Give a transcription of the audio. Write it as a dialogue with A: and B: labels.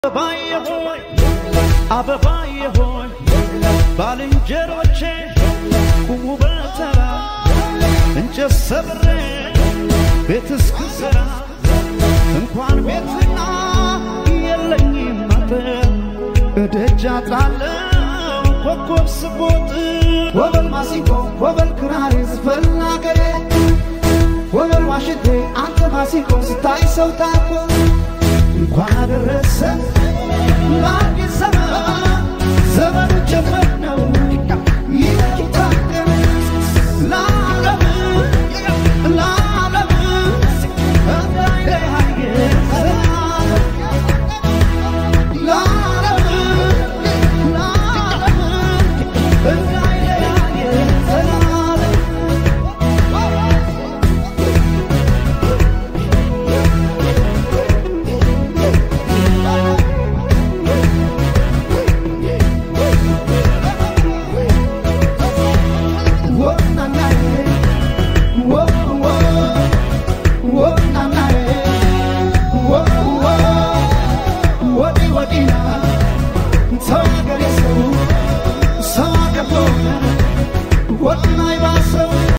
A: አበባዬ ሆይ አበባዬ ሆይ ባልንጀሮቼ ቁሙ በተራ እንጨት ሰብሬ ቤት እስክሰራ እንኳን ቤትና የለኝም አጥር እደጃ ጣለው ኮከብ ስቦጥ
B: ወበል ማሲንቆ ወበል ክራር ዝፈን አገሬ ወበል ዋሽንቴ አንተ ማሲንቆ ስታይ ሰው ታኮ እንኳን አደረሰ